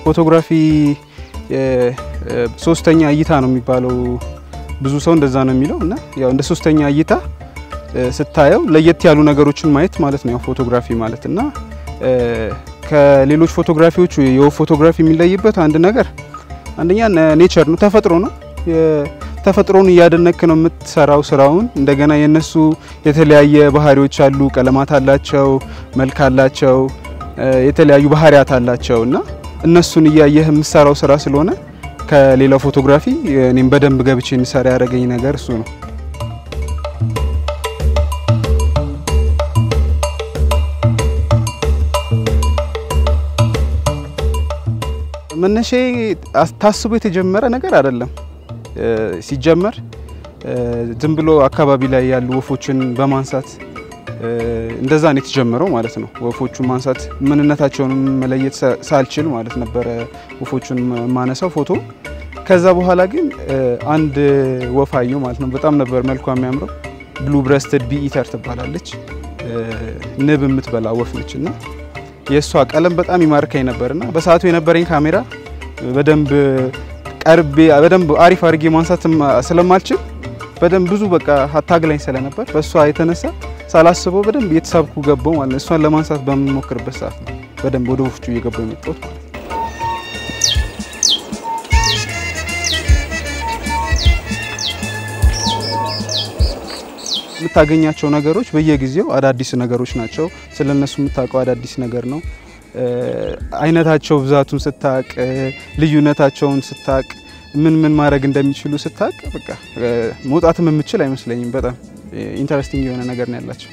ፎቶግራፊ ሶስተኛ እይታ ነው የሚባለው። ብዙ ሰው እንደዛ ነው የሚለው እና ያው እንደ ሶስተኛ እይታ ስታየው ለየት ያሉ ነገሮችን ማየት ማለት ነው ያው ፎቶግራፊ ማለት እና ከሌሎች ፎቶግራፊዎቹ የወፍ ፎቶግራፊ የሚለይበት አንድ ነገር አንደኛ ኔቸር ነው፣ ተፈጥሮ ነው። ተፈጥሮን እያደነክ ነው የምትሰራው ስራውን። እንደገና የነሱ የተለያየ ባህሪዎች አሉ፣ ቀለማት አላቸው፣ መልክ አላቸው፣ የተለያዩ ባህሪያት አላቸው እና እነሱን እያየህ የምትሰራው ስራ ስለሆነ ከሌላው ፎቶግራፊ እኔም በደንብ ገብቼ እንሰራ ያደረገኝ ነገር እሱ ነው። መነሻ ታስቦ የተጀመረ ነገር አይደለም። ሲጀመር ዝም ብሎ አካባቢ ላይ ያሉ ወፎችን በማንሳት እንደዛ ነው የተጀመረው ማለት ነው። ወፎቹን ማንሳት ምንነታቸውን መለየት ሳልችል ማለት ነበረ ወፎቹን ማነሳው ፎቶ። ከዛ በኋላ ግን አንድ ወፍ አየሁ ማለት ነው። በጣም ነበር መልኳ የሚያምረው። ብሉ ብረስትድ ቢኢተር ትባላለች። ንብ የምትበላ ወፍ ነች እና የእሷ ቀለም በጣም ይማርከኝ ነበርና በሰዓቱ የነበረኝ ካሜራ በደንብ ቀርቤ በደንብ አሪፍ አድርጌ ማንሳት ስለማልችል በደንብ ብዙ በቃ አታግላኝ ስለነበር በእሷ የተነሳ ሳላስበው በደንብ እየተሳብኩ ገባው ማለት ነው። እሷን ለማንሳት በምሞክርበት ሰዓት ነው በደንብ ወደ ወፍጩ እየገባው የመጣሁት ማለት ነው። የምታገኛቸው ነገሮች በየጊዜው አዳዲስ ነገሮች ናቸው። ስለነሱ የምታውቀው አዳዲስ ነገር ነው። አይነታቸው ብዛቱን ስታቅ፣ ልዩነታቸውን ስታቅ፣ ምን ምን ማድረግ እንደሚችሉ ስታቅ በቃ መውጣትም የምችል አይመስለኝም። በጣም ኢንተረስቲንግ የሆነ ነገር ነው ያላቸው።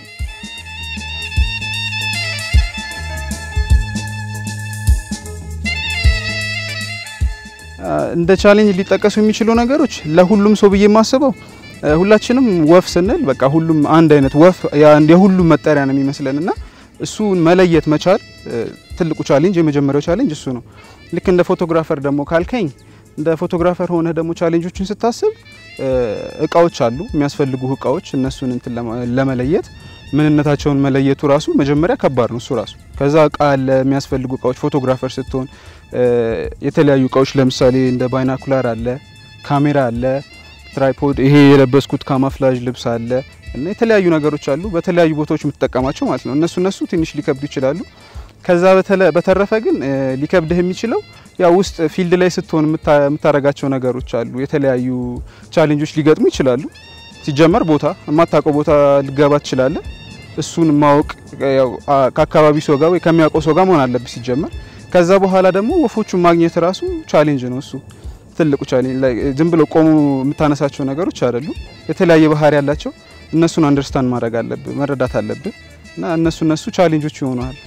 እንደ ቻሌንጅ ሊጠቀሱ የሚችሉ ነገሮች ለሁሉም ሰው ብዬ የማስበው ሁላችንም ወፍ ስንል በቃ ሁሉም አንድ አይነት ወፍ የሁሉም መጠሪያ ነው የሚመስለን እና እሱን መለየት መቻል ትልቁ ቻሌንጅ፣ የመጀመሪያው ቻሌንጅ እሱ ነው። ልክ እንደ ፎቶግራፈር ደግሞ ካልከኝ እንደ ፎቶግራፈር ሆነ ደግሞ ቻሌንጆችን ስታስብ እቃዎች አሉ፣ የሚያስፈልጉ እቃዎች እነሱን እንትን ለመለየት ምንነታቸውን መለየቱ ራሱ መጀመሪያ ከባድ ነው እሱ ራሱ። ከዛ እቃ አለ፣ የሚያስፈልጉ እቃዎች ፎቶግራፈር ስትሆን የተለያዩ እቃዎች ለምሳሌ እንደ ባይናኩላር አለ፣ ካሜራ አለ ትራይፖድ ይሄ የለበስኩት ካማፍላጅ ልብስ አለ እና የተለያዩ ነገሮች አሉ በተለያዩ ቦታዎች የምትጠቀማቸው ማለት ነው። እነሱ እነሱ ትንሽ ሊከብዱ ይችላሉ። ከዛ በተረፈ ግን ሊከብድህ የሚችለው ያው ውስጥ ፊልድ ላይ ስትሆን የምታረጋቸው ነገሮች አሉ። የተለያዩ ቻሌንጆች ሊገጥሙ ይችላሉ። ሲጀመር ቦታ የማታውቀው ቦታ ልገባ ትችላለህ። እሱን ማወቅ ከአካባቢ ሰው ጋር ወይ ከሚያውቀው ሰው ጋር መሆን አለብህ ሲጀመር። ከዛ በኋላ ደግሞ ወፎቹን ማግኘት ራሱ ቻሌንጅ ነው እሱ ትልቁ ቻሌንጅ ዝም ብሎ ቆሙ የምታነሳቸው ነገሮች አይደሉም። የተለያየ ባህሪ ያላቸው እነሱን አንደርስታንድ ማድረግ አለብህ መረዳት አለብህ እና እነሱ እነሱ ቻሌንጆች ይሆናል።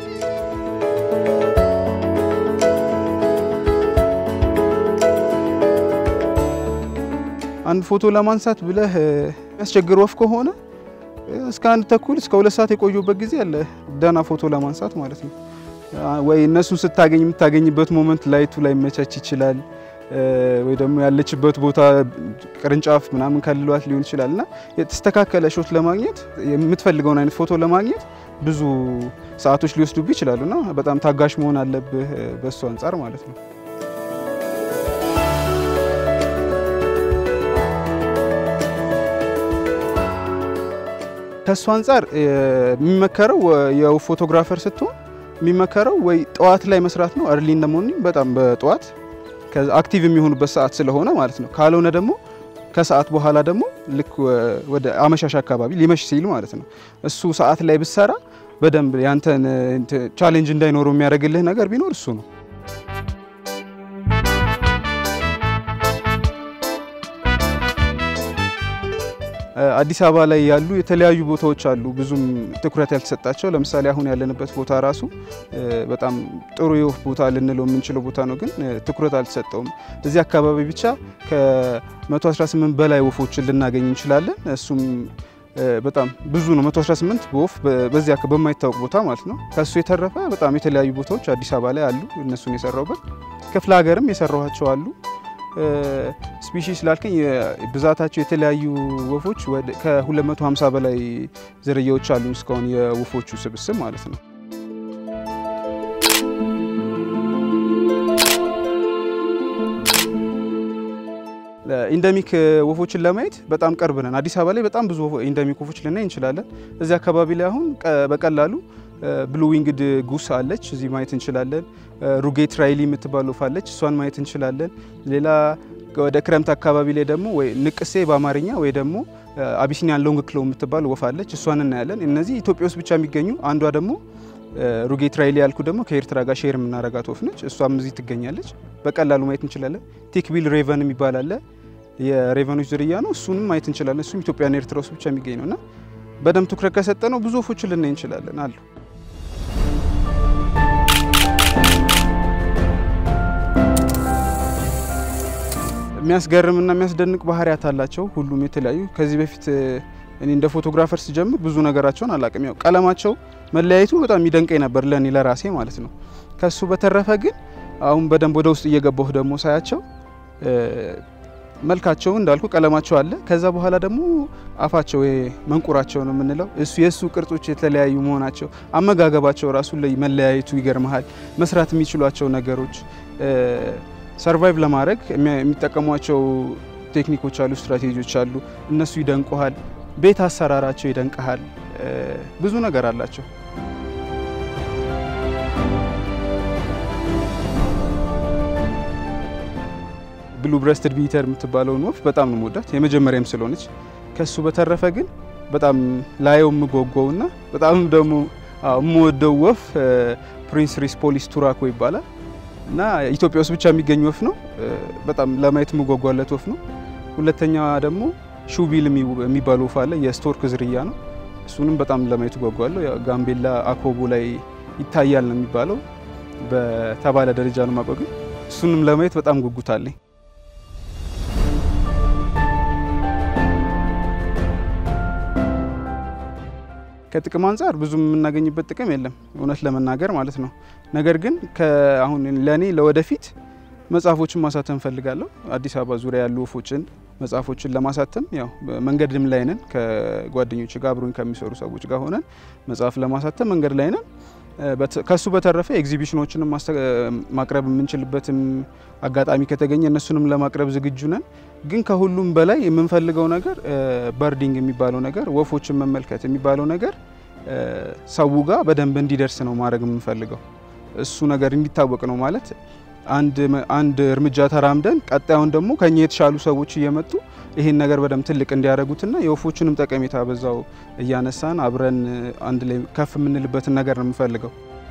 አንድ ፎቶ ለማንሳት ብለህ የሚያስቸግር ወፍ ከሆነ እስከ አንድ ተኩል እስከ ሁለት ሰዓት የቆዩበት ጊዜ አለ ደህና ፎቶ ለማንሳት ማለት ነው። ወይ እነሱን ስታገኝ የምታገኝበት ሞመንት ላይቱ ላይ መቻች ይችላል ወይ ደግሞ ያለችበት ቦታ ቅርንጫፍ ምናምን ከልሏት ሊሆን ይችላል እና የተስተካከለ ሾት ለማግኘት የምትፈልገውን አይነት ፎቶ ለማግኘት ብዙ ሰዓቶች ሊወስዱብህ ይችላሉ እና በጣም ታጋሽ መሆን አለብህ በሱ አንጻር ማለት ነው። ከሱ አንጻር የሚመከረው የወፍ ፎቶግራፈር ስትሆን የሚመከረው ወይ ጠዋት ላይ መስራት ነው። እርሊ ኢን ዘ ሞርኒንግ በጣም በጠዋት አክቲቭ የሚሆኑበት ሰዓት ስለሆነ ማለት ነው። ካልሆነ ደግሞ ከሰዓት በኋላ ደግሞ ልክ ወደ አመሻሽ አካባቢ ሊመሽ ሲል ማለት ነው። እሱ ሰዓት ላይ ብሰራ በደንብ ያንተን ቻሌንጅ እንዳይኖረው የሚያደርግልህ ነገር ቢኖር እሱ ነው። አዲስ አበባ ላይ ያሉ የተለያዩ ቦታዎች አሉ፣ ብዙም ትኩረት ያልተሰጣቸው። ለምሳሌ አሁን ያለንበት ቦታ ራሱ በጣም ጥሩ የወፍ ቦታ ልንለው የምንችለው ቦታ ነው፣ ግን ትኩረት አልተሰጠውም። እዚህ አካባቢ ብቻ ከ118 በላይ ወፎችን ልናገኝ እንችላለን። እሱም በጣም ብዙ ነው። 118 በወፍ በዚያ በማይታወቅ ቦታ ማለት ነው። ከሱ የተረፈ በጣም የተለያዩ ቦታዎች አዲስ አበባ ላይ አሉ። እነሱን የሰራውበት ክፍለ ሀገርም የሰራኋቸው አሉ። ስፒሺስ ላልከኝ ብዛታቸው የተለያዩ ወፎች ከ250 በላይ ዝርያዎች አሉ እስካሁን የወፎቹ ስብስብ ማለት ነው። ኢንደሚክ ወፎችን ለማየት በጣም ቅርብ ነን። አዲስ አበባ ላይ በጣም ብዙ ኢንደሚክ ወፎች ልናይ እንችላለን። እዚህ አካባቢ ላይ አሁን በቀላሉ ብሉ ዊንግድ ጉስ አለች፣ እዚህ ማየት እንችላለን። ሩጌት ራይሊ የምትባል ወፍ አለች፣ እሷን ማየት እንችላለን። ሌላ ወደ ክረምት አካባቢ ላይ ደግሞ ወይ ንቅሴ በአማርኛ ወይ ደግሞ አቢሲኒያን ሎንግ ክሎ የምትባል ወፍ አለች፣ እሷን እናያለን። እነዚህ ኢትዮጵያ ውስጥ ብቻ የሚገኙ አንዷ ደግሞ ሩጌት ራይሊ ያልኩ ደግሞ ከኤርትራ ጋር ሼር የምናረጋት ወፍ ነች። እሷም እዚህ ትገኛለች። በቀላሉ ማየት እንችላለን። ቴክቢል ሬቨን የሚባል አለ፣ የሬቨኖች ዝርያ ነው። እሱንም ማየት እንችላለን። እሱም ኢትዮጵያና ኤርትራ ውስጥ ብቻ የሚገኝ ነው እና በደንብ ትኩረት ከሰጠ ነው ብዙ ወፎችን ልናይ እንችላለን አሉ። የሚያስገርምና የሚያስደንቅ ባህሪያት አላቸው። ሁሉም የተለያዩ ከዚህ በፊት እኔ እንደ ፎቶግራፈር ስጀምር ብዙ ነገራቸውን አላቅም። ያው ቀለማቸው መለያየቱ በጣም የሚደንቀኝ ነበር ለእኔ ለራሴ ማለት ነው። ከሱ በተረፈ ግን አሁን በደንብ ወደ ውስጥ እየገባሁ ደግሞ ሳያቸው መልካቸው እንዳልኩ ቀለማቸው አለ። ከዛ በኋላ ደግሞ አፋቸው መንቁራቸው ነው የምንለው እሱ የእሱ ቅርጾች የተለያዩ መሆናቸው፣ አመጋገባቸው ራሱ ላይ መለያየቱ ይገርመሃል። መስራት የሚችሏቸው ነገሮች ሰርቫይቭ ለማድረግ የሚጠቀሟቸው ቴክኒኮች አሉ፣ ስትራቴጂዎች አሉ። እነሱ ይደንቁሃል። ቤት አሰራራቸው ይደንቀሃል። ብዙ ነገር አላቸው። ብሉ ብረስትድ ቢተር የምትባለውን ወፍ በጣም ነው የምወዳት የመጀመሪያም ስለሆነች። ከሱ በተረፈ ግን በጣም ላየው የምጓጓውና በጣም ደግሞ የምወደው ወፍ ፕሪንስ ሪስፖሊስ ቱራኮ ይባላል እና ኢትዮጵያ ውስጥ ብቻ የሚገኝ ወፍ ነው። በጣም ለማየት የምጓጓለት ወፍ ነው። ሁለተኛ ደግሞ ሹቢል የሚባል ወፍ አለ፣ የስቶርክ ዝርያ ነው። እሱንም በጣም ለማየት እጓጓለሁ። ጋምቤላ አኮቦ ላይ ይታያል ነው የሚባለው፣ በተባለ ደረጃ ነው የማውቀው። ግን እሱንም ለማየት በጣም ጉጉት አለኝ። ከጥቅም አንጻር ብዙም የምናገኝበት ጥቅም የለም እውነት ለመናገር ማለት ነው። ነገር ግን አሁን ለእኔ ለወደፊት መጽሐፎችን ማሳተም ፈልጋለሁ። አዲስ አበባ ዙሪያ ያሉ ወፎችን መጽሐፎችን ለማሳተም ያው መንገድም ላይ ነን። ከጓደኞች ጋር አብሮኝ ከሚሰሩ ሰዎች ጋር ሆነን መጽሐፍ ለማሳተም መንገድ ላይ ነን። ከሱ በተረፈ ኤግዚቢሽኖችንም ማቅረብ የምንችልበትም አጋጣሚ ከተገኘ እነሱንም ለማቅረብ ዝግጁ ነን። ግን ከሁሉም በላይ የምንፈልገው ነገር በርዲንግ የሚባለው ነገር ወፎችን መመልከት የሚባለው ነገር ሰው ጋር በደንብ እንዲደርስ ነው ማድረግ የምንፈልገው። እሱ ነገር እንዲታወቅ ነው ማለት አንድ እርምጃ ተራምደን ቀጣዩን ደግሞ ከኛ የተሻሉ ሰዎች እየመጡ ይሄን ነገር በደንብ ትልቅ እንዲያደርጉትና የወፎቹንም ጠቀሜታ በዛው እያነሳን አብረን አንድ ላይ ከፍ የምንልበትን ነገር ነው የምፈልገው።